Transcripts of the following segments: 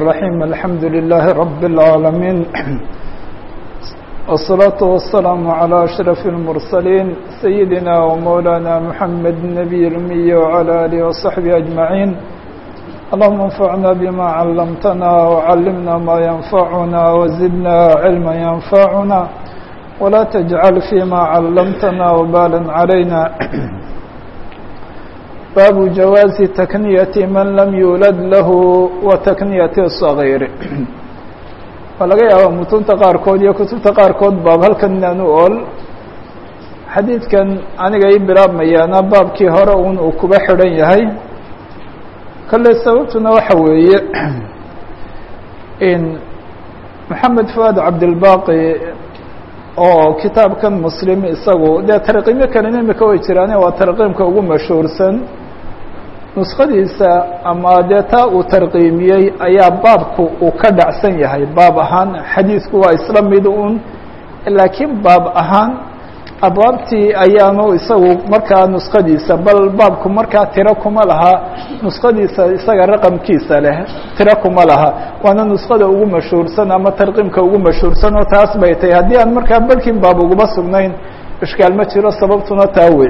الرحيم الحمد لله رب العالمين والصلاة والسلام على أشرف المرسلين سيدنا ومولانا محمد النبي الأمي وعلى آله وصحبه أجمعين اللهم انفعنا بما علمتنا وعلمنا ما ينفعنا وزدنا علما ينفعنا ولا تجعل فيما علمتنا وبالا علينا باب جواز تكنية من لم يولد له وتكنية الصغير waa laga yaaba mutunta qaarkood iyo kutubta qaarkood baab halkan inaan u ol xadiidkan aniga ii bilaabmayaana baabkii hore un uu kuba xidhan yahay kale sababtuna waxa weeye in maxamed fuad cabdilbaqi oo kitaabkan muslim isagu dee tarqiimyo kalena imika way jiraane waa tarqiimka ugu mashhuursan nuskadiisa ama dee taa uu tarqiimiyey ayaa baabku uu ka dhacsan yahay baab ahaan xadiidku waa isla mid un laakiin baab ahaan abwaabtii ayaanu isagu markaa nuskadiisa bal baabku markaa tiro kuma laha nuskadiisa isaga raqamkiisa leh tiro kuma laha waana nuskada ugu mashhuursan ama tarqiimka ugu mashhuursan oo taas bay tahay haddii aan markaa balkin baab uguma sugnayn ishkaal ma jiro sababtuna taa wey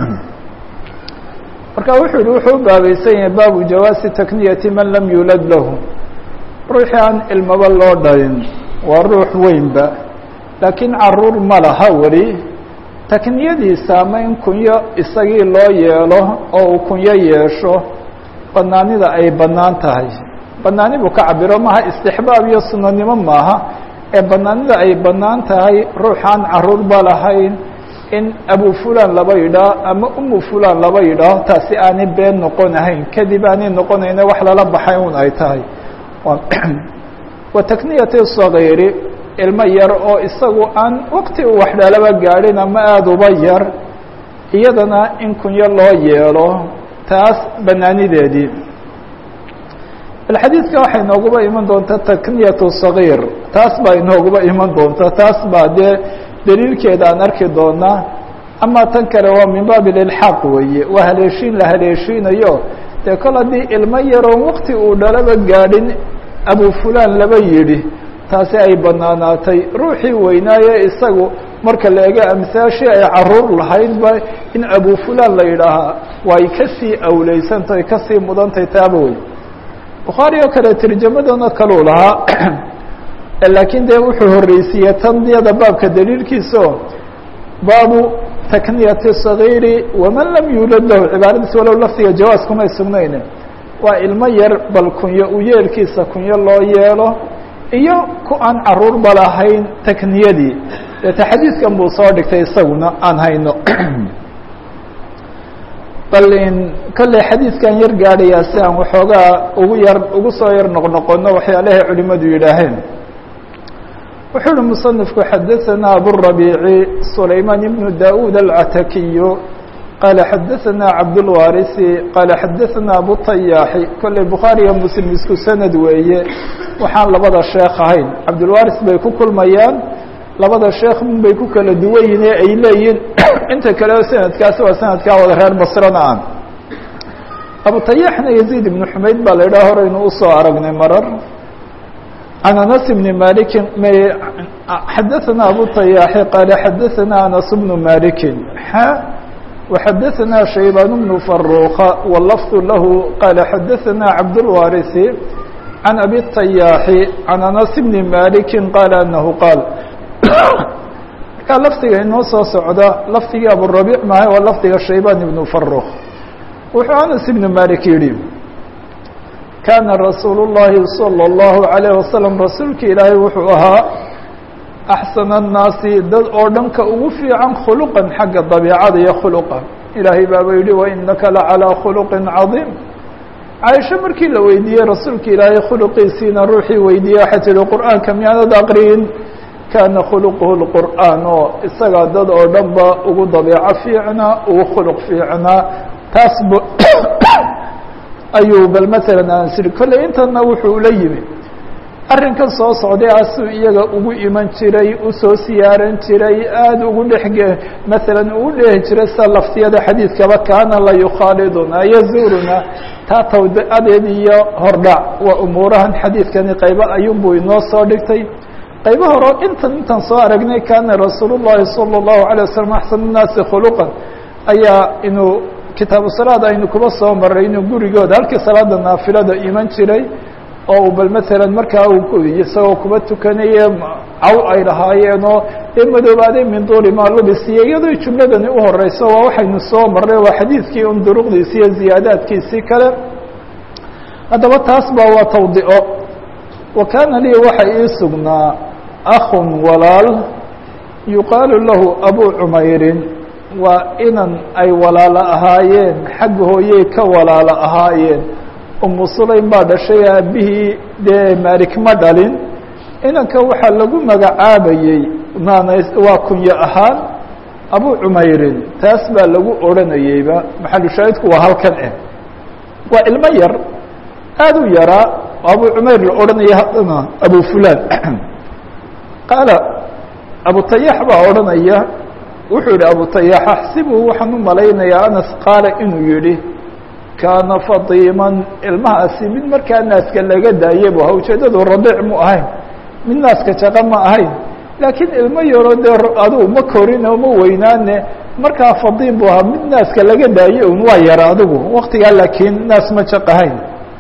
marka wuxuu yihi wuxuu u baabaysan yahay baabu jawaasi takniyati man lam yuulad lahu ruuxii aan ilmaba loo dhalin waa ruux weynba laakiin caruur ma laha weli takniyadiisa ama in kunyo isagii loo yeelo oo uu kunyo yeesho banaanida ay bannaan tahay banaani buu ka cabiro maaha istixbaab iyo sunanimo maaha ee banaanida ay bannaan tahay ruuxaan caruurba lahayn in abu fulan laba yidhaah ama umu fulan laba yidhaaho taasi aanay been noqon ahayn kadib aanay noqonayna wax lala baxay un ay tahay wa takniyati sagiiri ilmo yar oo isagu aan waqti uu waxdhalaba gaadhin ama aada uba yar iyadana in kunyo loo yeelo taas banaanideedii bal xadiidka waxay inooguba iman doontaa takniyatu sagiir taas baa inooguba iman doonta taas baa dee daliilkeeda aan arki doonaa ama tan kale waa min baab ilxaaq weeye waa haleeshiin la haleeshiinayo dee kol haddii ilmo yaroon waqti uu dhalaba gaadhin abu fulan laba yidhi taasi ay banaanaatay ruuxii weynaaye isagu marka la ego amsaashii ay caruur lahaydba in abu fulan la yidhaahaa way kasii awleysantahay kasii mudantay taaba wey bukhaari oo kale tarjamadana kaluu lahaa laakiin dee wuxuu horeysiiyey taniyada baabka daliilkiisao baabu takniyati sagiiri waman lam yuulad lahu cibaaradiis walow lafdiga jawaas kumay sugnayne waa ilmo yar bal kunyo u yeelkiisa kunyo loo yeelo iyo ku aan caruurba lahayn takniyadii deeta xadiidkan buu soo dhigtay isaguna aan hayno bal in kolley xadiidkan yar gaadhayaa si aan waxoogaa ugu yar ugu soo yar noqnoqono waxyaalahay culimadu yidhaaheen wuxuu uhi muصنifku xadaثana aburabiici sulayman ibnu daud alcatakiyu qaala xadaثana cabdاlwarisi qaala xadaثana abutayaaxi kolley bukhaariga muslim isku sanad weeye waxaan labada sheekh ahayn cabdulwaris bay ku kulmayaan labada sheekh min bay ku kala duwan yihin ee ay leeyihin inta kale sanadkaasi waa sanadkaa wada reer basrana ah abutayaxna yaziid ibnu xumayd baa la idhaha horeynu usoo aragnay marar عن أنس بن مالك حدثنا أبو طياح قال حدثنا أنس بن مالك حا وحدثنا شيبان بن فروخ واللفظ له قال حدثنا عبد الوارث عن أبي الطياح عن أنس بن مالك قال أنه قال كان لفظiga inoo soo socda lفdigii أبوربيع mahay waa lفdiga شhaybان بن فروخ wuxuu أنس بن مالك yihi kaana rasuul الlahi salى الlahu عalيه wasalam rasuulki ilaahay wuxuu ahaa axsana الnaasi dad oo dhanka ugu fiican khuluqan xagga dabiicada iyo khuluqa ilaahay baaba yihi wainaka lacalىa khuluqi cadiim caaisho markii la weydiiyey rasuulka ilaahay khuluqiisiina ruuxii weydiiyey waxay tihi qur'aanka miyaanad aqriyin kaana khuluquhu اlqur'aan oo isagaa dad oo dhan ba ugu dabiico fiicnaa ugu khuluq fiicnaa taas b ayuu bal maala aan siri kolley intana wuxuu la yimi arrinkan soo socday asuu iyaga ugu iman jiray usoo siyaaran jiray aada ugu dhexge maalan ugu dhehi jiray sida laftiyada xadiidkaba kaana la yukhaaliduna yazuruna taa tawdadeed iyo hordhac waa umuurahan xadiidkani qaybo ayuunbuu inoo soo dhigtay qaybo horo intan intaan soo aragnay kaana rasuul llahi salى اllahu alيه waslm axsan الnaasi khuluqan ayaa inuu kitaabu salaad aynu kuba soo maray inuu gurigooda halkii salaada naafilada iman jiray oo bal maalan markaa isagoo kuba tukanaye caw ay lahaayeen oo dee madoobaaday min duuli maa lubisiyo iyadoo jumladani u horeyso waa waxaynu soo marray waa xadiidkii un duruqdiisi iyo ziyaadaadkiisii kale haddaba taas ba waa tawdico wa kaana lii waxa ii sugnaa akun walaal yuqaalu lahu abu cumeyrin waa inan ay walaalo ahaayeen xagga hooyey ka walaalo ahaayeen umu sulaym baa dhashay aabihii dee maalik ma dhalin inanka waxaa lagu magacaabayey maanays waa kunyo ahaan abu cumeyrin taas baa lagu odhanayeyba maxalushaahidku waa halkan eh waa ilmo yar aada u yaraa abu cumeyr la odhanaya haddana abu fulan qaala abu tayax baa odhanaya wuxuu yihi abu tayax axsibu waxaan u malaynayaa anas qaala inuu yihi kaana fadiiman ilmahaasi mid markaa naaska laga daayay bu ahaa ujeedadu radiic mu ahayn mid naaska jaqa ma ahayn laakiin ilmo yaro dee adigu ma korin oo ma weynaane markaa fadiim bu ahaa mid naaska laga daayay un waa yara adigu waktigaa laakiin naas ma jaq ahayn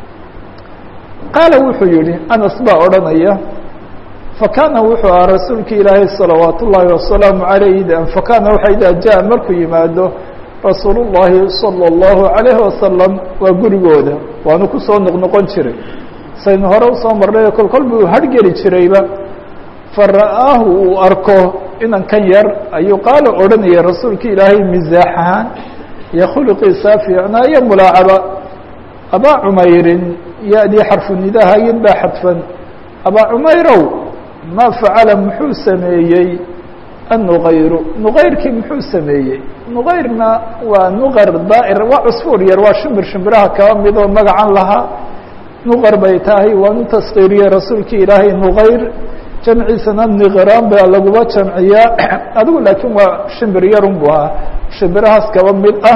qaala wuxuu yihi anas baa odhanaya fakana wuxuu ahaa rasuulki ilaahay salawaat ullaahi wasalaamu alayh fakana waxa idaa jaa markuu yimaado rasuul الlahi salى الlahu عalayhi wasalam waa gurigooda waanu kusoo noqnoqon jiray saynu hore usoo marnay kol kol buu hargeli jirayba fara'aahu uu arko inan kan yar ayuu qaala odhanaya rasuulka ilaahay misaax ahaan iyo khuluqiisa fiicnaa iyo mulaacaba abaa cumeyrin ya-dii xarfu nidahayin baa xadfan abaa cumeyrow maa facala muxuu sameeyey النغayr نغayrkii muxuu sameeyey نغayrna waa نqar daair waa cusfuur yar waa shimbir shimbiraha kaba mid oo magacan lahaa نqar bay tahay waa nu taskiiriyey rasuulki ilaahay نغayr jamciisana niqraan baa laguba jamciyaa adigu laakiin waa shimbir yarun bu ahaa shimbirahaas kaba mid ah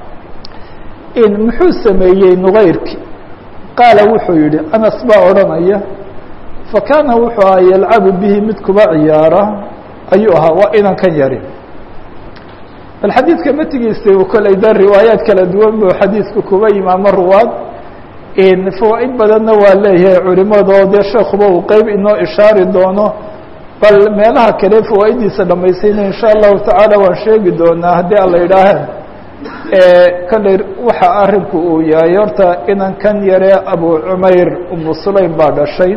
muxuu sameeyey نغayrki qaala wuxuu yihi anas baa odhanaya fakana wuxuu aha yalcabu bihi mid kuba ciyaara ayuu ahaa waa inankan yari bal xadiidka matigiisa koley da riwaayaad kala duwan bu xadiidku kuba yimaamo ruwaad fawaa-id badanna waa leeyahay culimadoo dee sheekuba uu qeyb inoo ishaari doono bal meelaha kale fawaa-iddiisa dhamaysayna insha allahu tacaala waan sheegi doonaa haddii ala yidhaahe kolley waxa arinku uu yahay horta inankan yare abu cumeyr umu sulaym baa dhashay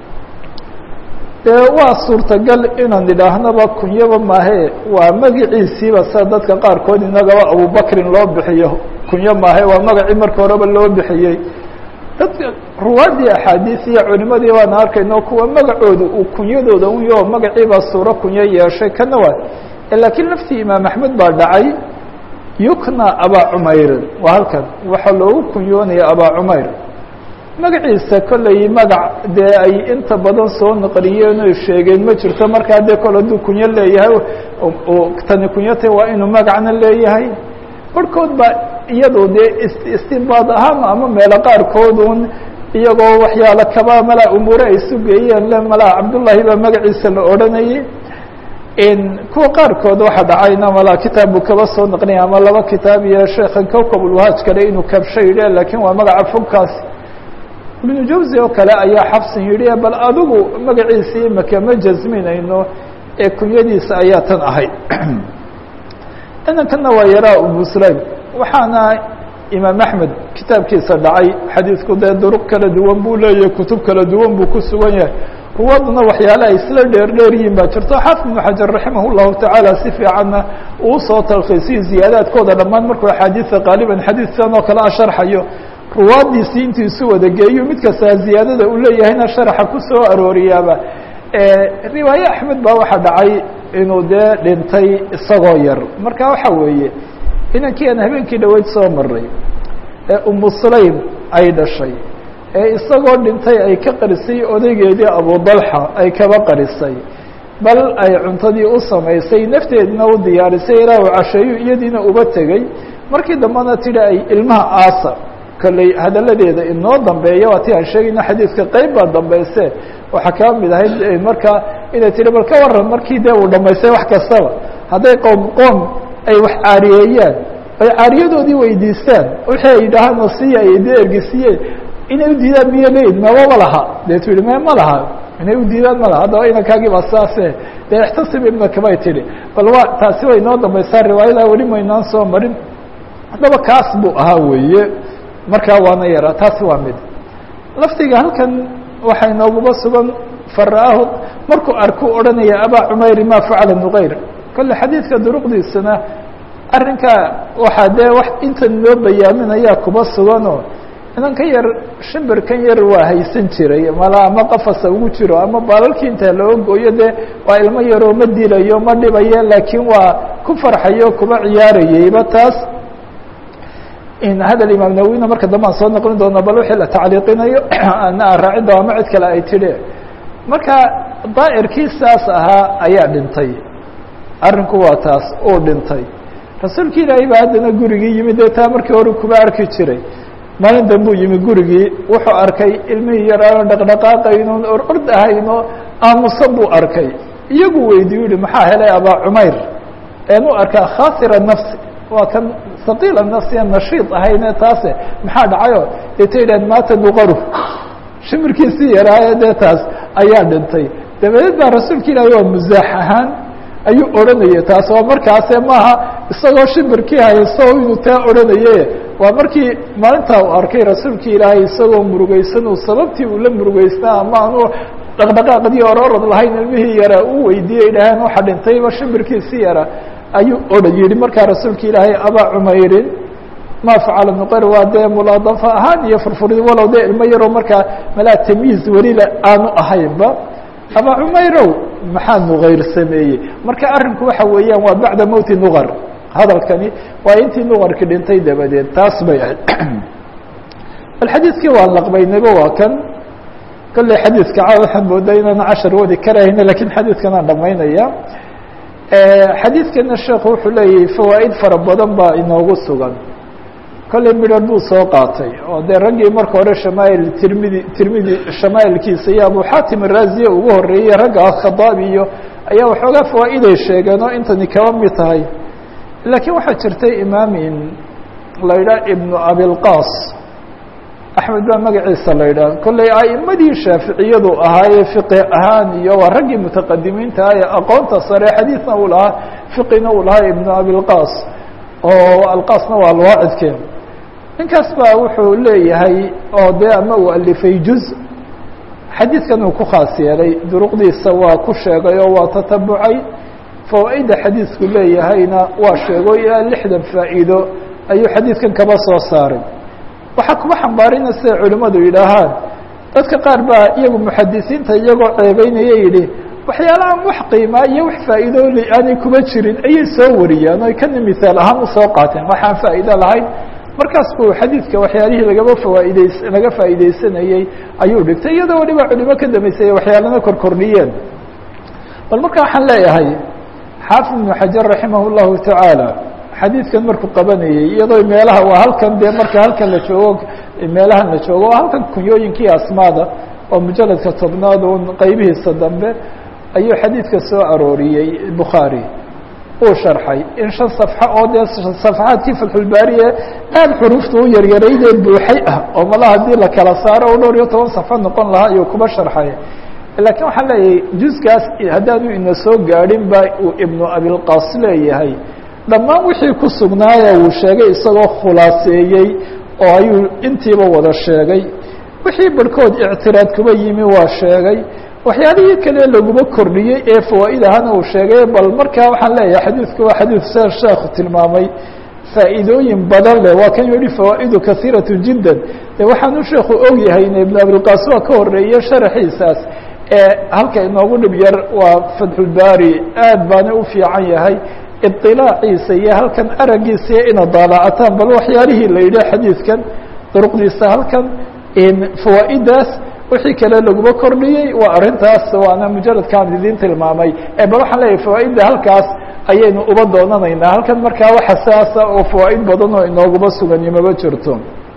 dee waa suurtagal inaan idhaahnaba kunyaba maahe waa magiciisiiba sida dadka qaarkood inagaba abubakrin loo bixiyo kunyo maahe waa magacii marka horeba loo bixiyey dadka ruwaaddii axaadiis iyo culimadii baana arkayno kuwa magacooda uu kunyadooda un yaho magaciibaa suuro kunyo yeeshay kana waa laakiin laftii imaam axmed baa dhacay yukna abaa cumeyrin waa halkan waxaa loogu kunyoonaya abaa cumeyr magaciisa kolley magac dee ay inta badan soo naqliyeen oy sheegeen ma jirto markaa dee kol hadduu kunyo leeyahay tani kunyata waa inuu magacna leeyahay barhkood baa iyado dee istinbaad ahaan ama meelo qaarkoodun iyagoo waxyaalo kaba malaa umuure ay sugeeyeen le malaa cabdullaahi baa magaciisa la odhanayay kuwa qaarkood waxa dhacayna malaa kitaab buu kaba soo naqlinaya ama laba kitaab iyo sheekhan kowkabulwahaaj kale inuu kabsho yidhi laakiin waa magaca fogkaas ibnu jawsi oo kale ayaa xabsin yidhi bal adigu magaciisii imaka ma jasminayno ee kunyadiisa ayaa tan ahayd inankana waa yaraa umu sulaym waxaana imaam axmed kitaabkiisa dhacay xadiidku dee duruq kala duwan buu leeyahay kutub kala duwan buu ku sugan yahay ruwaduna waxyaale ay isla dheer dheer yihiin baa jirto xaafid ibnu xajar raximah llahu tacaala si fiicanna uu soo talkhiisiyo ziyaadaadkooda dhammaan markuu axaadiisa qaaliban xadiidkan oo kale a sharxayo ruwaaddiisii intuu isu wada geeyo mid kastaa ziyaadada uu leeyahayna sharaxa ku soo arooriyaaba riwaaye axmed baa waxaa dhacay inuu dee dhintay isagoo yar marka waxa weeye inankii aan habeenkii dhaweyd soo maray ee umu sulaym ay dhashay ee isagoo dhintay ay ka qarisay odaygeedii abudalxa ay kaba qarisay bal ay cuntadii u samaysay nafteedina u diyaarisay ilaa uu casheeyo iyadiina uba tegey markii dambena tidhi ay ilmaha aasa kolley hadalladeeda inoo dambeeya waa ti aan sheegayna xadiidka qeyb baa dambayse waxaa kaa mid ahayd markaa inay tihi bal ka waran markii dee uu dhamaystay wax kastaba hadday qoom qoom ay wax caariyeeyaan ay caariyadoodii weydiistaan wixii ay yidhaahaan nasiya ay dee ergisiiyeen inay u diidaan miyo leyd mababa laha dee tu yihi me ma laha inay u diidaan ma laha haddaba inankaagii baa saase dee ixtasib ibnaka bay tidhi bal waa taasi way inoo dambaysaa riwaayadaa weli maynaan soo marin haddaba kaas buu ahaa weeye markaa waana yaraa taasi waa mid laftiga halkan waxaa inooguba sugan fara'aahu markuu arku odhanaya abaa cumayri ma facala nuqayr kolle xadiidka duruqdiisana arrinkaa waxaa dee wax intan loo bayaaminayaa kuba suganoo inan ka yar shimbirkan yar waa haysan jiray mala ama qafasa ugu jiro ama baalalkii intaa loo gooyo dee waa ilmo yaroo ma dilayo ma dhibayo laakiin waa ku farxayo kuba ciyaarayeyba taas hadal imaam nawina marka dambe aan soo noqlin doona bal wixii la tacliiqinayo ana aan raacin doo ama cid kale ay tidhi marka daa'irkii saas ahaa ayaa dhintay arrinku waa taas uu dhintay rasuulki ilaahay baa haddana gurigii yimid dee taa markii hore kuba arki jiray maalin dambuu yimi gurigii wuxuu arkay ilmihii yaraano dhaqdhaqaaqaynoon or ord ahayno aamusan buu arkay iyagu weydiiyu yihi maxaa helay abaa cumayr eenu arkaa khaasira nafsi waa kan saqiila nafsiya nashiid ahayne taase maxaa dhacayo dee ta yidhahd maata nuqaru shimirkiisii yaraaye dee taas ayaa dhintay dabadeed baa rasuulka ilaahi waa musaax ahaan ayuu odhanayay taas waa markaase maaha isagoo shimirkii hayso inuu taa odhanaye waa markii maalintaa uu arkay rasuulka ilaahay isagoo murugeysan uu sababtii uu la murugeysnaa ama aanu dhaqdhaqaaqdii ororod lahayn ilmihii yaraa uu weydiiyey idhaaheen waxa dhintayba shimirkiisii yaraa ayuu odhan yihi markaa rasuulka ilaahay abaa cumeyrin ma facala nuqayr waa dee mulaadafa ahaan iyo furfurid walow dee ilmo yaroo markaa malaa tamyiiz welila aanu ahaynba abaa cumeyrow maxaa nuqayr sameeyey marka arrinku waxa weeyaan waa bacda mowti nuqar hadalkani waa intii nuqarki dhintay dabadeed taas bay ahayd bal xadiidkii waan laqbaynayba waa kan kolley xadiidka ca waxaan moodaa inaan cashar wadi karayna lakiin xadiidkan aan dhamaynaya xadiidkana sheekhu wuxuu leeyahay fawaa'id fara badan baa inoogu sugan kolley midhar buu soo qaatay oo dee raggii marka hore shamaa'il tirmidi tirmidi shamaa'ilkiisa iyo abu xaatim araaziye ugu horreeyey ragga khadaabi iyo ayaa waxoogaa fawaa'iday sheegeen oo intani kaba mid tahay laakiin waxaa jirtay imaamin la yidhaha ibnu abilqaas axmed baa magaciisa la yidhaha kolley a'imadii shaaficiyadu ahaayee fiqi ahaan iyo waa raggii mutaqadimiinta ah ee aqoonta sare xadiidna uu lahaa fiqina uu lahaa ibnu abilqaas oo alqaasna waa alwaacidkeen ninkaas baa wuxuu leeyahay oo dee ama uu alifay juz xadiidkan uu ku khaas yeelay duruqdiisa waa ku sheegay oo waa tatabucay fawaa-idda xadiidku leeyahayna waa sheego ilaa lixdan faa'iido ayuu xadiidkan kaba soo saaray waxaa kuba xambaarina siday culimmadu yidhaahaan dadka qaar baa iyagu muxadisiinta iyagoo ceebeynaya yidhi waxyaalahan wax qiimaa iyo wax faa'iido aanay kuba jirin ayay soo wariyaan oy kana mihaal ahaan usoo qaateen waxaan faa'iido lahayn markaas buu xadiidka waxyaalihii lagaba fawaa'ideys laga faa'iideysanayey ayuu dhigtay iyadoo waliba culimo ka dambeysay waxyaalana korkordhiyeen bal marka waxaan leeyahay xaafid ibnu xajar raximah llahu tacaala xadiidkan markuu qabanayey iyadoo meelaha waa halkan dee marka halkan la joogo meelahan la joogo waa halkan kunyooyinkii asmaada oo mujaladka tobnaad un qeybihiisa dambe ayuu xadiidka soo arooriyey bukhaari uu sharxay in shan safxo oo dee safxaadkii fatxulbaariye aada xuruufta u yaryaraydee buuxay ah oo mala haddii la kala saaro oo dhowr iyo toban safxo noqon lahaa ayuu kuba sharxay laakiin waxaan leeyahay juskaas haddaanu ina soo gaadhin ba uu ibnu abilqaas leeyahay dhammaan wixii ku sugnaaya uu sheegay isagoo khulaaseeyey oo ayuu intiiba wada sheegay wixii barhkood ictiraad kuba yimi waa sheegay waxyaalihii kale laguma kordhiyey ee fawaa'id ahana uu sheegay bal markaa waxaan leeyahay xadiidku waa xadiid se sheekhu tilmaamay faa'iidooyin badan leh waa kan yihi fawaa'idu kasiiratu jiddan de waxaanu sheekhu og yahayna ibnu abilqaas waa ka horeeye sharaxiisaas ee halka inoogu dhib yar waa fatxulbaari aad baana u fiican yahay iطilaaciisa iyo halkan aragiisa ina daalacataan bal waxyaalihii la yidhi xadiidkan duruqdiisa halkan fawaa'idaas wixii kale laguma kordhiyey waa arrintaas waana mujaradkaan idiin tilmaamay bal waxaan leeyahay fawaaidda halkaas ayaynu uba doonanaynaa halkan markaa waxa saasa oo fawaa'id badan oo inooguma sugan imaba jirto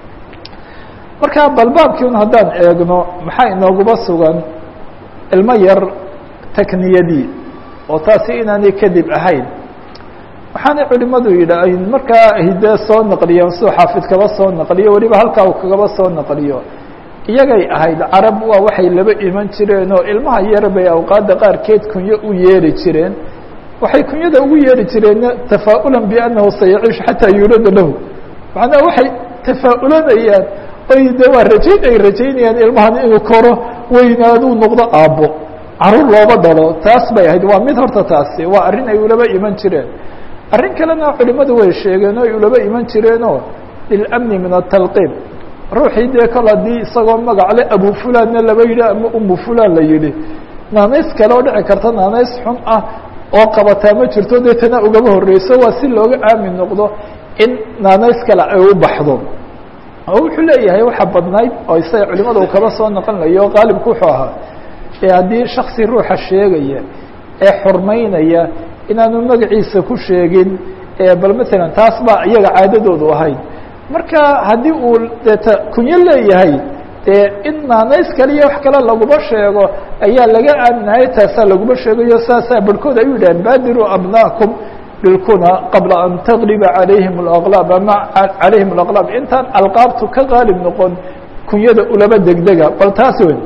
marka balbaabkii un haddaan eegno maxaa inooguma sugan ilmo yar takniyadii oo taasi inaanay kadib ahayn waxaanay culimadu yidhaahin markaa hidee soo naqliyeen suu xaafid kaba soo naqliyo weliba halkaa uu kagaba soo naqliyo iyagay ahayd carab waa waxay laba iman jireen oo ilmaha yar bay awqaadda qaarkeed kunyo u yeeri jireen waxay kunyada ugu yeeri jireenna tafaa'ulan biannahu sayaciishu xataa yuulada lahu macnaha waxay tafaa'ulanayaan oy de waa rajayn ay rajaynayaan ilmahan inuu koro weynaaduu noqdo aabbo caruur looba dhalo taas bay ahayd waa mid horta taasi waa arrin ay ulaba iman jireen arrin kalena culimadu way sheegeen oo ay ulaba iman jireenoo lilamni min atalqiib ruuxii dee kol haddii isagoo magacle abu fulanna laba yidhi ama umu fulan la yidhi naanays kale oo dhici karta naanays xun ah oo qabataa ma jirto dee tana ugaba horreyso waa si looga aamin noqdo in naanays kale ay u baxdo oo wuxuu leeyahay waxa badnayd oo isaga culimada uu kaba soo noqonayo oo qaalibku wuxuu ahaa ee haddii shaksi ruuxa sheegaya ee xurmaynaya inaanu magaciisa ku sheegin bal matalan taas baa iyaga caadadoodu ahayd marka haddii uu deeta kunyo leeyahay dee in naanays kaliya wax kale laguma sheego ayaa laga aaminahay taasaa laguma sheegayo saasaa barhkood ay u yidhaheen baadiruu abnaakum bilkuna qabla an taqriba calayhim alaqlaab ama calayhim alaqlaab intaan alqaabtu ka qaalib noqon kunyada ulaba degdega bal taas weyn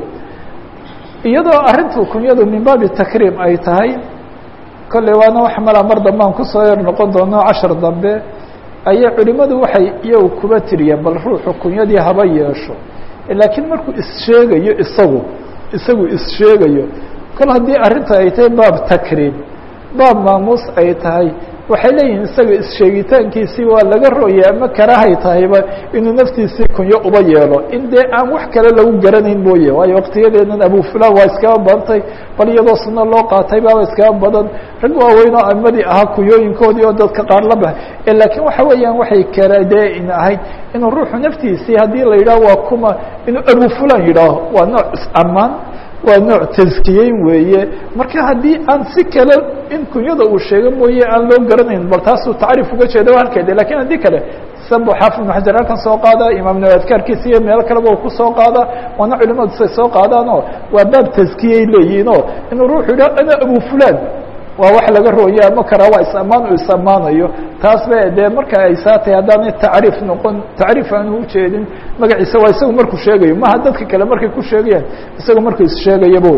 iyadoo arrintu kunyadu min baabi takriim ay tahay kolley waana wax malaa mar dambaan kusoo yar noqon doono cashar dambe ayay culimadu waxay iyagu kuba tiriyeen bal ruuxu kunyadii haba yeesho laakiin markuu issheegayo isagu isagu issheegayo kol haddii arrinta ay tahay baab takriim baab maamuus ay tahay waxay leeyihin isaga issheegitaankiisii waa laga rooyay ama karahay tahayba inuu naftiisii kunyo uba yeelo in dee aan wax kale lagu garanayn mooye waayo waqtiyadeedan abu fulan waa iskaba badantay bal iyadoo suno loo qaatay baaba iskaba badan rag waaweyn oo amadii ahaa kunyooyinkoodii oo dadka qaar la bahay laakiin waxa weeyaan waxay kara dee in ahayd inuu ruuxu naftiisii haddii la yidhaho waa kuma inuu abu fulan yidhaaho waa nooc is-amaan waa nooc taskiyeyn weeye marka haddii aan si kale in kunyada uu sheego mooye aan loo garanayn bal taasuu tacriif uga jeeda halkeeda lakin haddii kale sanbu xaafid ibnu xajar halkan soo qaada imaam nawi adkaarkiisa iyo meelo kaleba uu kusoo qaada waana culimadu say soo qaadaanoo waa baab taskiyey leeyihinoo inuu ruuxu yidhaho ana abu fulan waa wax laga rooya ama kara waa is-amaan uu is-ammaanayo taas ba dee marka ay saatay haddaanay tacriif noqon tacriif aanu ujeedin magaciisa waa isagu markuu sheegayo maha dadka kale markay ku sheegayaan isagu markuu issheegayaba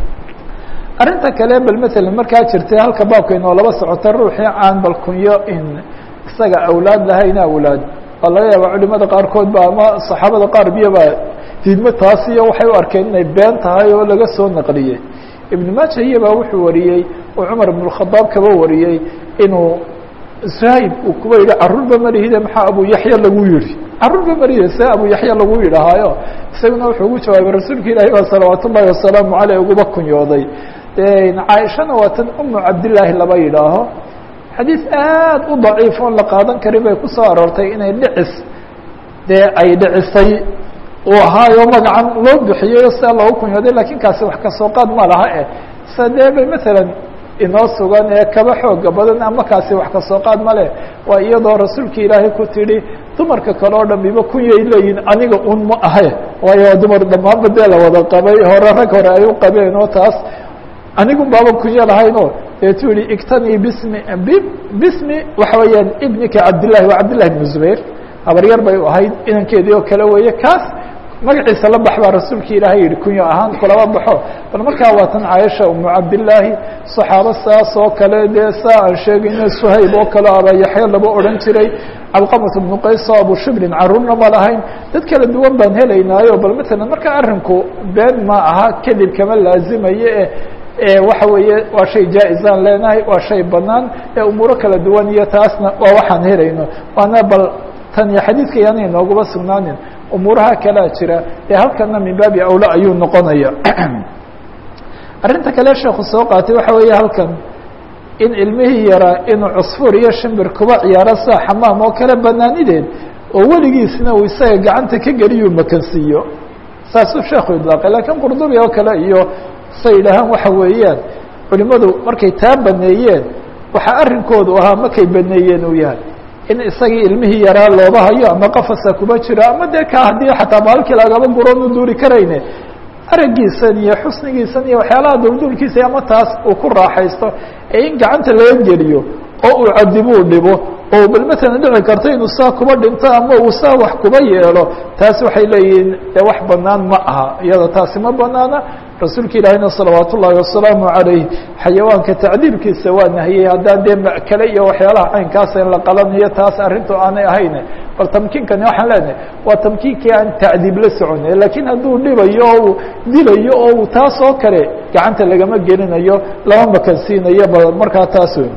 arrinta kale bal matalan markaa jirtay halka baabka inoo laba socota ruuxii aan bal kunyo in isaga awlaad lahayn awlaad waa laga yaaba culimada qaarkood ba ama saxaabada qaar biyaba diidmo taas iyo waxay u arkeen inay been tahay oo laga soo naqliyey ibn maaja iyabaa wuxuu wariyey oo cumar ibn khadaab kaba wariyey inuu zahib uu kuba yidhi carruurba malihide maxaa abu yaxya lagu yihi carruurba malihide see abu yaxya lagu yidhahaayo isaguna wuxuu ugu jawaabay rasuulka ilaahi baa salawaat ullahi wasalaamu caleyh uguba kunyooday caaishana waa tan umu cabdillaahi laba yidhaaho xadiis aad u daciif oon la qaadan karin bay kusoo aroortay inay dhicis dee ay dhicisay uu ahaayo magacan loo bixiyeyo sidaa loogu kunyooday lakin kaasi wax kasoo qaad ma laha eh sa dee bay matalan inoo sugan ee kaba xooga badan ama kaasi wax kasoo qaad ma leh waa iyadoo rasuulka ilaahay ku tidhi dumarka kale oo dhamiba kunyay leeyihin aniga un ma ahe waayo waa dumar dhammaanba dee la wada qabay hore rag hore ay u qabeen oo taas anigun baaban kunyo lahaynoo deetu yihi igtanii bismi bismi waxa weeyaan ibnika cabdillahi waa cabdillahi bnu zubayr habaryar bay u ahayd inankeedii oo kale weeye kaas magaciisa la bax baa rasuulka ilaahay yihi kunyo ahaan kulaba baxo bal markaa waa tan caaisha umu cabdillaahi saxaabo saas oo kale dee saa aan sheegayno suhayb oo kale aba yaxya laba odhan jiray cabqamat bnu qays oo abu shibrin carruurna ma lahayn dad kala duwan baan helaynaayo bal matalan marka arrinku been ma aha kadib kama laazimayo e waxa weeye waa shay jaa-izaan leenahay waa shay banaan ee umuuro kala duwan iyo taasna waa waxaan helayno waana bal tan iyo xadiidka yaana inooguma sugnaanin umuuraha kalea jira ee halkana min baabi awla ayuu noqonaya arrinta kale sheeku soo qaatay waxa weeye halkan in ilmihii yaraa inuu cusfuur iyo shimbir kuba ciyaaro sida xamaam oo kale banaanideed oo weligiisna uu isaga gacanta ka geliyuu makansiiyo saasuu sheekhu idlaaqay laakiin qurdubi oo kale iyo say yidhaahaan waxa weeyaan culimadu markay taa baneeyeen waxaa arrinkoodu ahaa markay baneeyeen uu yahay in isagii ilmihii yaraa looba hayo ama qafasa kuma jiro ama dee ka haddii xataa baalkii lagaba guroon u duuri karayne aragiisan iyo xusnigiisan iyo waxyaalaha dulduulkiisa ama taas uu ku raaxaysto ee in gacanta laga geliyo oo uu cadibuu dhibo oo bal matalan dhici karto inuu saa kuba dhinto ama uu saa wax kuba yeelo taas waxay leeyihiin dee wax banaan ma aha iyada taasi ma banaana rasuulka ilaahina salawaat ullaahi wasalaamu calayh xayawaanka tacdiibkiisa waa nahiyey haddaan dee makale iyo waxyaalaha caynkaasa in la qalanayo taas arrintu aanay ahayn bal tamkiinkani waxaan leenahay waa tamkiinkii aan tacdiib la soconay lakiin hadduu dhibayo oo uu dilayo oo uu taas oo kale gacanta lagama gelinayo lama makansiinayo ba markaa taas wey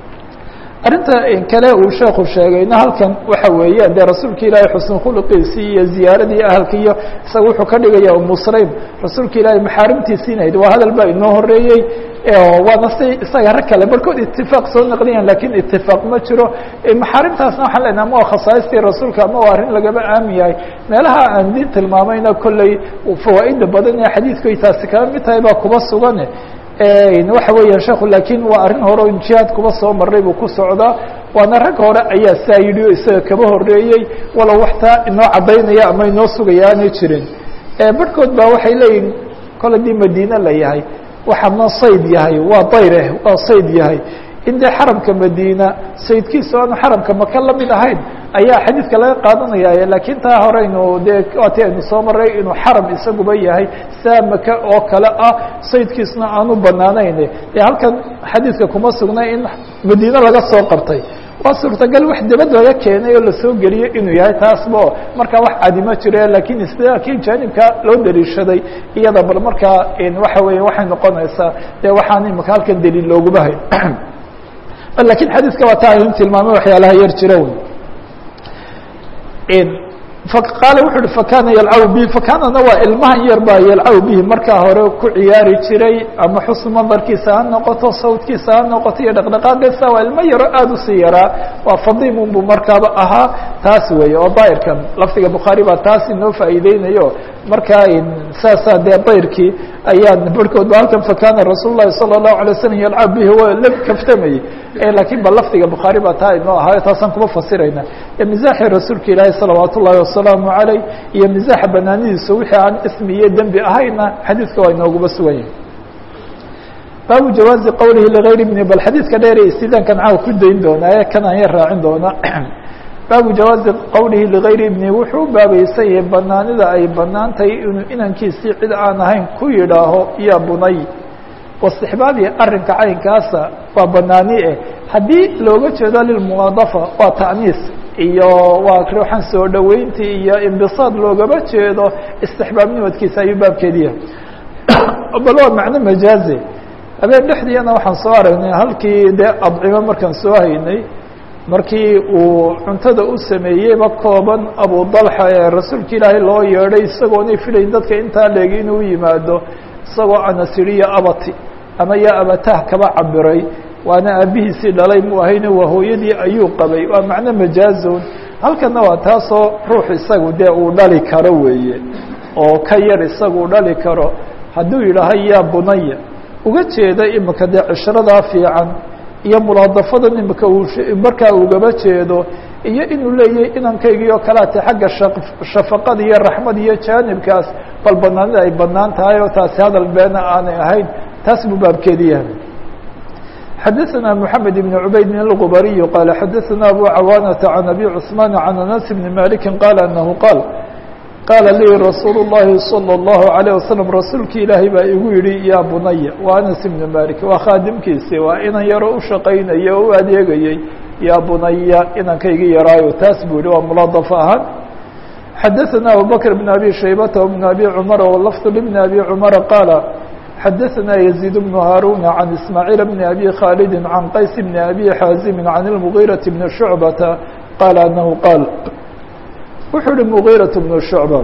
arrinta kale uu sheekhu sheegayna halkan waxa weeyaan dee rasuulka ilaahay xusn khuluqiisii iyo ziyaaradii ahalka iyo isaga wuxuu ka dhigaya umu sulaym rasuulka ilaahay maxaarimtiisiinahayd waa hadal baa inoo horeeyey waana si isaga rag kale barkood itifaaq soo naqliyaan lakin itifaaq ma jiro maxaarimtaasna waxaan leenaha ama waa khasaaistii rasuulka ama waa arrin lagaba aamin yahay meelaha aan diin tilmaamayna kolley fawaa'ida badan ee xadiidku ay taasi kala mid tahay baa kuba sugan waxa weeya sheekhu lakin waa arrin hore o jihaad kuba soo maray buu ku socdaa waana rag hore ayaa saa yidhi o isaga kaba horeeyey walow waxtaa inoo caddaynaya ama inoo sugaya aanay jirin barhkood baa waxay leeyihin kol haddii madiine la yahay waxa ma sayd yahay waa dayreh waa sayd yahay in dee xaramka madiina saydkiisa aanu xaramka maka la mid ahayn ayaa xadiidka laga qaadanaya lakiin taa horeynu dee waati aynu soo maray inuu xaram isaguba yahay saa maka oo kale ah saydkiisna aanu banaanayn dee halkan xadiidka kuma sugnay in madiine laga soo qabtay waa suurtagal wax dibad laga keenay oo lasoo geliyo inuu yahay taasba markaa wax cadima jire lakin istidaalkii jaanibka loo daliishaday iyada bal markaa waxa weya waxay noqonaysaa dee waxaan imika halkan daliil looguma hayn lakin xadiiska waa taa aynu tilmaamay waxyaalaha yar jira qaala wuxu uhi fakana yalcabu bihi fakanana waa ilmahan yar baa yalcabu bihi markaa hore ku ciyaari jiray ama xusn mandarkiisa ha noqoto sawdkiisa ha noqoto iyo dhaqdhaqaaqiisa waa ilmo yaro aada usii yaraa waa fadimun buu markaaba ahaa taas weeye oo dayrkan lafdiga bukhaari baa taas inoo faa'iideynayo markaa saasaa dee dayrkii ayaan barhkood ba halkan fakana rasuul lahi salى الlahu alay slam yalcab bihi waa la kaftamayey lakiin ba lafdiga bukhaari baa taa inoo ahaayo taasaan kuma fasirayna misaaxii rasuulka ilaahi salawaat ullahi wasalaamu عaleyh iyo misaaxa banaanidiisa wixii aan ismi iyo dembi ahayna xadiidka waa inooguba sugan yahay baabu jawaazi qowlihi ligayr bni bal xadiidka dheer ee istidaankan caaw ku dayn doonaa ee kan aan yar raacin doona baabu jawaazi qowlihi ligayri ibni wuxuu baabaysan yahay banaanida ay banaan tahay inuu inankiisii cid aan ahayn ku yidhaaho ya bunay wastixbaabi arrinka caynkaasa waa banaani eh haddii looga jeedo lilmuwaadafa waa ta'niis iyo waa ruuxan soo dhoweyntii iyo imbisaad loogama jeedo istixbaabnimadkiisa ayuu baabkeediya bal waa macno majaazi habeen dhexdiina waxaan soo aragnay halkii dee adcimo markaan soo haynay markii uu cuntada u sameeyeyba kooban abu dalxa ee rasuulka ilaahay loo yeedhay isagoonay filayn dadka intaa leegi inuu yimaado isagoo anasiriya abati ama yaa abatah kaba cabiray waana aabihiisii dhalay mu ahayne waa hooyadii ayuu qabay waa macno majaazon halkana waa taasoo ruux isagu dee uu dhali karo weeye oo ka yar isagu u dhali karo hadduu yidhaaho yaa bunaya uga jeeda imika dee cishradaa fiican iyo mulaadafadan imika uu markaa ugaba jeedo iyo inuu leeyahay inankaygi oo kaleate xagga shafaqada iyo raxmad iyo jaanibkaas bal banaanida ay banaan tahay oo taasi hadal beena aanay ahayn taas buu baabkeedi yahay xadaثna mحamed بن عubayd الغbariي qال xadaثna abu cawاnةa عan أbي cثmaan عan أنس بن maliki qال أنه qاal qaala lii rasuul الlahi salى الlahu عalيه waslم rasuulki ilaahay baa igu yihi ya bunaya waa anas ibn malik waa khaadimkiisi waa inan yaro u shaqaynaya o u adeegayey ya bunaya inankaygi yaraayo taas buu yihi waa mulaadaf ahaan xadaثna abubakr بn abi shaybata بn abi cmar wlafd بn abi cmara qaala xadaثna يزيد بن هاrون عن إسماعيل بن أbي khالد عن qays بن أbي xاaزم عن المغيرة بن شعبة qال أنه qاaل wuxuu uhi مغيرة بن شعبة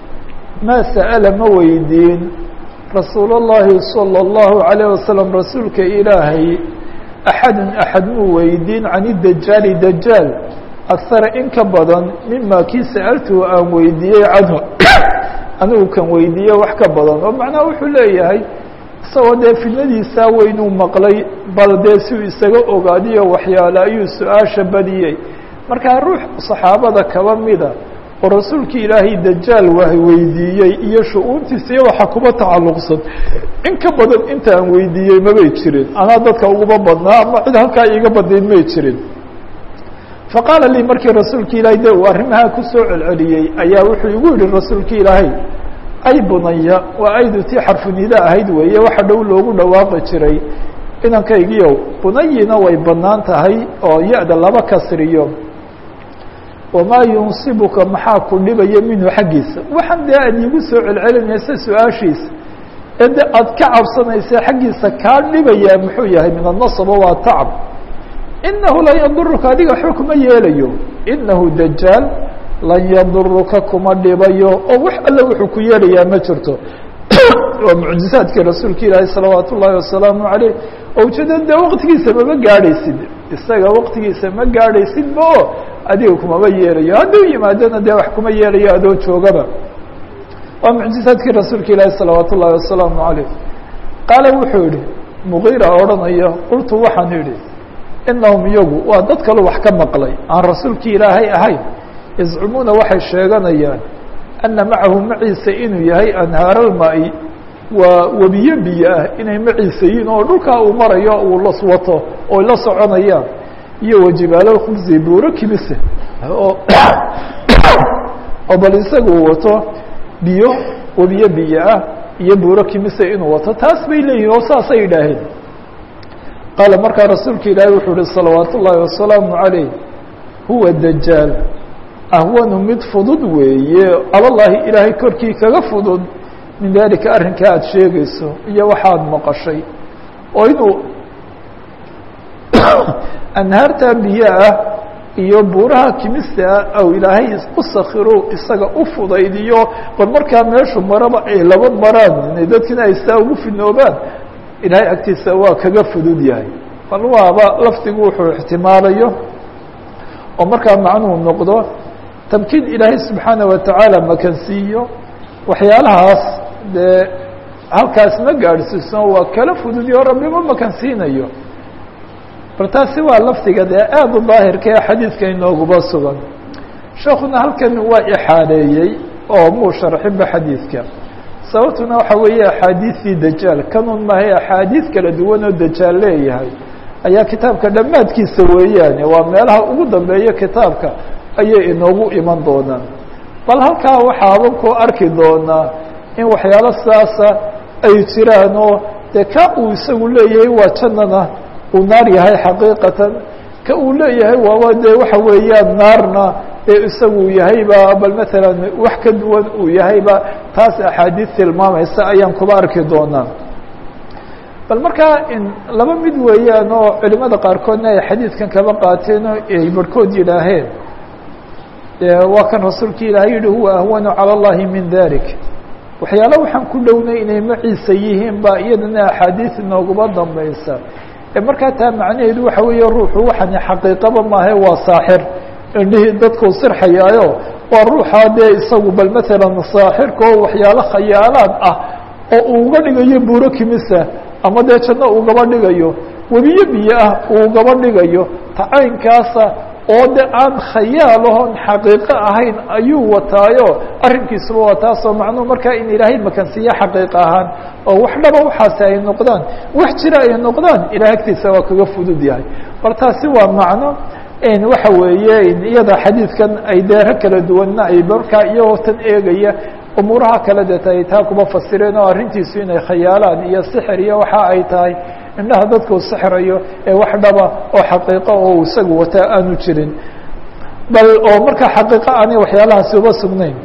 mا سأل ma weydiin رasuul الlahi صلى الله عليه وسلم rasuulka ilaahay أحad أحad muu weydiin عن الدجاaل دجاaل akhara in ka badan mima kii sa'altuhu aan weydiiyey canhu anigu kan weydiiye wax ka badan oo macnaha wuxuu leeyahay isagoo dee fidnadiisaa weynuu maqlay bal dee si uu isaga ogaadiyo waxyaale ayuu su-aasha badiyey markaa ruux saxaabada kaba mida oo rasuulkii ilaahay dajaal waa weydiiyey iyo shu-uuntiisa iyo waxa kuba tacalluqsan in ka badan intaan weydiiyey mabay jirin anaa dadka uguma badnaa ama cid halkaa iiga badayn may jirin faqaala lii markii rasuulki ilaahay de uu arrimahaa kusoo celceliyey ayaa wuxuu igu yihi rasuulki ilaahay ay bunaya waa aydu tii xarfunida ahayd weeye waxa dhow loogu dhawaaqi jiray inankaygiiow bunayina way bannaan tahay oo ya-da laba kasriyo wamaa yunsibuka maxaa ku dhibaya minhu xaggiisa waxaan dee aad iigu soo celcelinaysa su-aashiisa ee de aad ka cabsanaysa xaggiisa kaa dhibayaa muxuu yahay min annasaba waa tacab inahu lan yaduruka adiga waxba kuma yeelayo inahu dajaal lan yaduruka kuma dhibayo oo wax alle wuxuu ku yeelayaa ma jirto waa mucjizaadkii rasuulka ilaahi salawaat ullaahi wasalaamu caleyh oo ujeeda dee waqtigiisa mama gaadhaysid isaga waqtigiisa ma gaadhaysidba oo adiga kumama yeelayo hadduu yimaadona dee wax kuma yeelayo adoo joogaba waa mucjizaadkii rasuulka ilaahi salawaat ullaahi wasalaamu caleyh qaala wuxuu yihi mugiira odhanaya qultu waxaan idhi inahum iyagu waa dad kale wax ka maqlay aan rasuulkii ilaahay ahayn yazcumuuna waxay sheeganayaan ana macahu maciisa inuu yahay anhaaralma-i waa webiyo biyo ah inay maciisa yihiin oo dhulkaa uu marayo uu las wato oy la soconayaan iyo wajibaalolkhubsi buuro kimise oo oo bal isaga uu wato biyo webiyo biyo ah iyo buuro kimise inuu wato taas bay leeyihin oo saasay yidhaaheen qaala markaa rasuulka ilaahi wuxuu uhi salawaat ullaahi wasalaamu calayh huwa dajaal ahwanu mid fudud weeye alallaahi ilaahay korkii kaga fudud min dalika arrinkaa aada sheegayso iyo waxaad maqashay oo inuu anhaartaa biyo ah iyo buuraha kimista ah aw ilaahay u sakiro isaga u fudaydiyo bal markaa meeshu maraba ay laba maraan dadkina ay saa ugu fidnoobaan ilaahay agtiisa waa kaga fudud yahay bal waaba lafdigu wuxuu ixtimaalayo oo markaa macnuhu noqdo tamkiin ilaahay subxaana watacaala makansiiyo waxyaalahaas dee halkaas ma gaadhsiiso waa kala fududiyo rabbi ma makansiinayo bal taasi waa lafdiga dee aada u daahirka ee xadiidka inooguba sugan sheekuna halkan waa ixaadeeyey oo muu sharxinba xadiidka sababtuna waxa weeye axaadiistii dajaal kanun maahay axaadiis kala duwan oo dajaal leeyahay ayaa kitaabka dhammaadkiisa weeyaane waa meelaha ugu dambeeya kitaabka ayay inoogu iman doonaan bal halkaa waxaaban ku arki doonaa in waxyaalo saasa ay jiraan oo dee ka uu isagu leeyahay waa jannana uu naar yahay xaqiiqatan ka uu leeyahay waaba dee waxa weeyaan naarna ee isagu yahayba bal matalan wax ka duwan uu yahayba taas axaadiis tilmaamaysa ayaan kuba arki doonaa bal markaa in laba mid weeyaan oo culimada qaarkoodna ay xadiidkan kaba qaateen oo ay barhkood yidhaaheen waa kan rasuulka ilaahay yihi huwa ahwanu calى اllahi min dalik waxyaalo waxaan ku dhownay inay maciisa yihiin ba iyadana axaadiis inooguma dambaysa markaa taa macnaheedu waxa weeye ruuxu waxani xaqiiqaba maahe waa saaxir indhihii dadkuu sirxayaayo waa ruuxaa dee isagu bal matalan saaxirka oo waxyaalo khayaalaad ah oo uu uga dhigayo buuro kimisa ama dee janno ugaba dhigayo webiyo biyo ah uu ugaba dhigayo tacaynkaasa oo de aan khayaalahon xaqiiqo ahayn ayuu wataayo arrinkiisuba waa taasoo macnuhu markaa in ilaahay makansiiye xaqiiqa ahaan oo wax dhaba waxaasi ay noqdaan wax jira ay noqdaan ilahay agtiisa waa kaga fudud yahay bal taasi waa macno waxa weeye iyada xadiidkan ay deero kala duwanna ay markaa iyagoo tan eegaya umuuraha kale deeta ay taa kuba fasireen oo arrintiisu inay khayaalaan iyo sixir iyo waxa ay tahay indhaha dadkuu sixrayo ee wax dhaba oo xaqiiqo oo isagu wataa aanu jirin bal oo markaa xaqiiqo aanay waxyaalahaasi uba sugnayn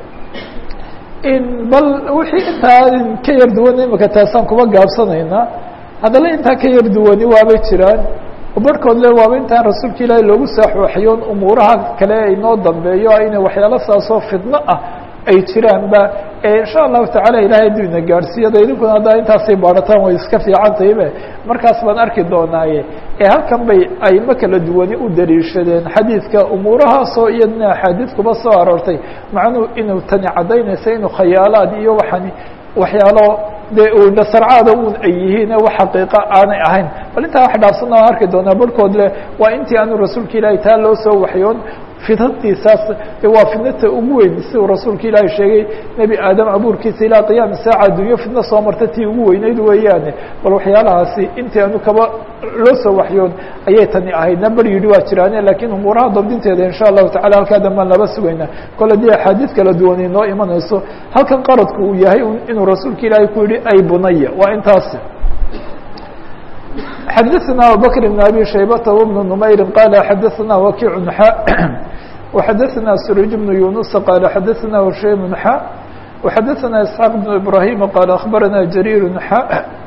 bal wixii intaa ka yar duwan imika taasaan kuba gaabsanaynaa haddana intaa ka yar duwani waabay jiraan barhkood le waaba intaan rasuulka ilaahi loogu saaxooxayoon umuuraha kale inoo dambeeyo inay waxyaalo saasoo fidno ah ay jiraan ba insha allahu tacala ilahay hadduu ina gaadhsiiyo de idinkuna haddaa intaasay baarataan way iska fiican tahibe markaas baan arki doonaaye ee halkan bay aymo kala duwani u daliishadeen xadiidka umuurahaasoo iyadna axaadiid kuba soo aroortay macnuhu inuu tani caddaynaysa inuu khayaalaad iyo waxani waxyaalo dee uu nasarcaada un ay yihiin wax xaqiiqa aanay ahayn bal intaa wax dhaafsana aan arki doonaa barhkood le waa intii aanu rasuulka ilaahi taa loo soo waxyoon fidnadiisaas waa fidnata ugu weyn si uu rasuulka ilaahi sheegay nebi aadam abuurkiisa ilaa qiyaami saaca adduunyo fidno soo marta tii ugu weyneyd weeyaane bal waxyaalahaasi intii aanu kaba loo soo waxyoon ayay tani ahaydna bar yidhi waa jiraane lakiin umuuraha dabdinteeda insha allahu tacala halkaa dambaan laba sugaynaa kole dii axaadiid kala duwan inoo imanayso halkan qaradku uu yahay inuu rasuulka ilaahay ku yihi ay bunaya waa intaas xdثna abubكر بن abي شhaybة وبن نmayr qال xadثna وkiع xا وxadثna سrيج بن يuنuس qال xadثna هشaym xا وxadثna اسحاq بن إبراهيم qال أخبرna جرير xا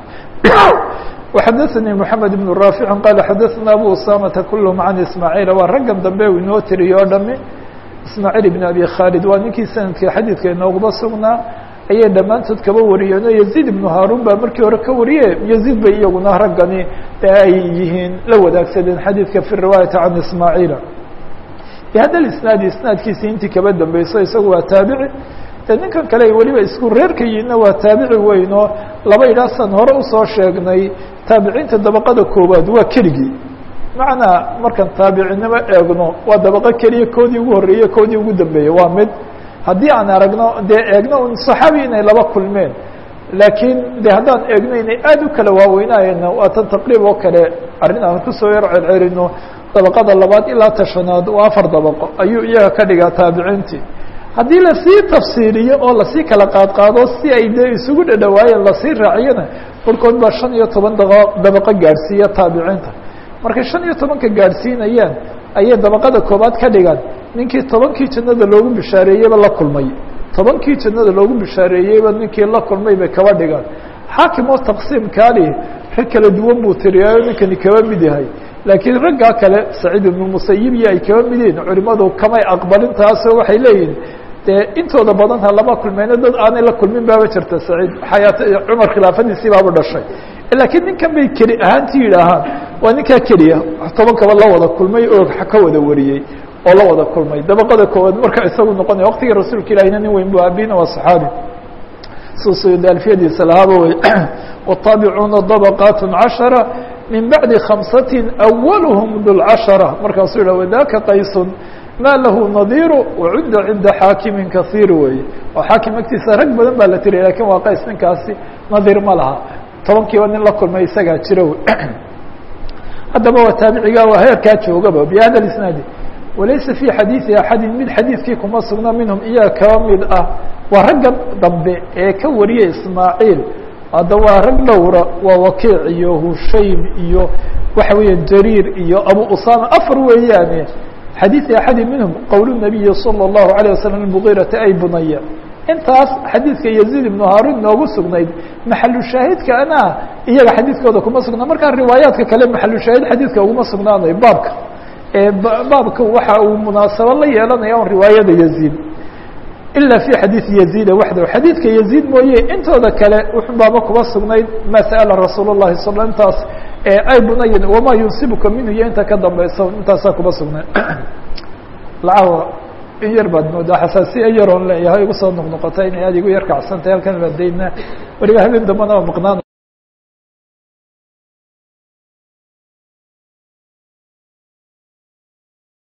وxadثnي محamed بن رافع qال xadثna أbو usamةa kulهm عن ismاعيل waa raggan dambe u inoo tiriyo o dhami ismاعيل بن أbي khالد waa ninkii sanadka xadيidka inooguba sugnaa ayay dhammaantood kaba wariyeen oo yaziid ibnu haarun baa markii hore ka wariye yaziid bay iyaguna raggani ee ay yihiin la wadaagsadeen xadiidka fi riwaayati can ismaaciila bihada isnaadi isnaadkiisi intii kaba dambeyso isagu waa taabici dee ninkan kale ay weliba isku reerka yihiinna waa taabici weyn oo laba idhaasan hore usoo sheegnay taabiciinta dabaqada koowaad waa keligii macnaa markaan taabicinimo eegno waa dabaqo keliya koodii ugu horreeye koodii ugu dambeeye waa mid haddii aan aragno dee eegno un صaxaabi inay laba kulmeen laakiin de haddaan eegno inay aad u kala waaweynayena waa tan taqriib oo kale arrin aan kusoo yar celcelino dabaqada labaad ilaa tashanaad waa afar dabaqo ayuu iyaga ka dhigaa taabiciintii haddii lasii tafsiiliyo oo lasii kala qaadqaado si ay dee isugu dhadhawaayeen lasii raaciyona barkood baa shan iyo toban dabaqo gaadhsiiya taabiciinta markay shan iyo tobanka gaadhsiinayaan ayay dabaqada koobaad ka dhigaan ninkii tobankii jannada loogu bishaareeyeyba la kulmay tobankii jannada loogu bishaareeyeyba ninkii la kulmay bay kaba dhigaan xaakim oo taqsiimkaali rag kala duwan buu tiriyaayo ninkani kaba mid yahay laakiin raggaa kale saciid ibnu musayib iyo ay kaba mid yihiin culimadu kamay aqbalin taasoo waxay leeyihin dee intooda badan ha lama kulmeyno dad aanay la kulmin baaba jirta saciid xayaat cumar khilaafadiisii baaba dhashay laakiin ninkan bay keli ahaanti yidhaahaan waa ninkaa keliya tobankaba la wada kulmay oo ka wada wariyey oo la wada kulmay dabaqada koowaad marka isagu noqonaya waqtigii rasuulka ilahina nin weyn bu abina waa صaxaabi susuyud alfiyadiisa lahaaba wey wالطaabicuuna dabaqaat caشhara min bacdi khamsati awalhm dulcashara markaasuu yidhah wadaka qaysun ma lahu nadiiru wacudda cinda xaakimin kasiir weeye oo xaakim agtiisa rag badan baa la tiriyay lakin waa qays ninkaasi nadiir ma laha tobankiiba nin la kulmay isagaa jira haddaba waa taabiciga waa heerkaa joogaba bihada isnaadi walaysa fii xadiidi axadin mid xadiidkii kuma sugna minhum iyaga kaba mid ah waa ragga dambe ee ka wariyay ismaaciil hadda waa rag dhowra waa wakiic iyo hushaym iyo waxa weeya jariir iyo abu usama afar weeyaane xadiidi axadin minhum qowl nabiyi salى الlahu عalيه waslm mgiirata ay bunaya intaas xadiidka yaziid ibnu haarun noogu sugnayd maxalu shaahidka ana iyaga xadiidkooda kuma sugnaa markaa riwaayaadka kale maxalu shaahid xadiidka uguma sugnaanayo baabka baabka waxa uu munaasabo la yeelanaya on riwaayada yaziid ila fi xadiidi yaziida waxdahu xadiidka yaziid mooye intooda kale wuxun baaba kuma sugnayd ma sa'ala rasuul الlahi sal intaas ay bunayan wama yunsibuka minhu iyo inta ka dambeysa intaasaa kuma sugnayd lacaawa in yar baad moodaa xasaasiya yaroon leeyahay igu soo noqnoqota inay aad igu yar kacsantahay halkan baadayna weliba habeen dambana waa maqnaan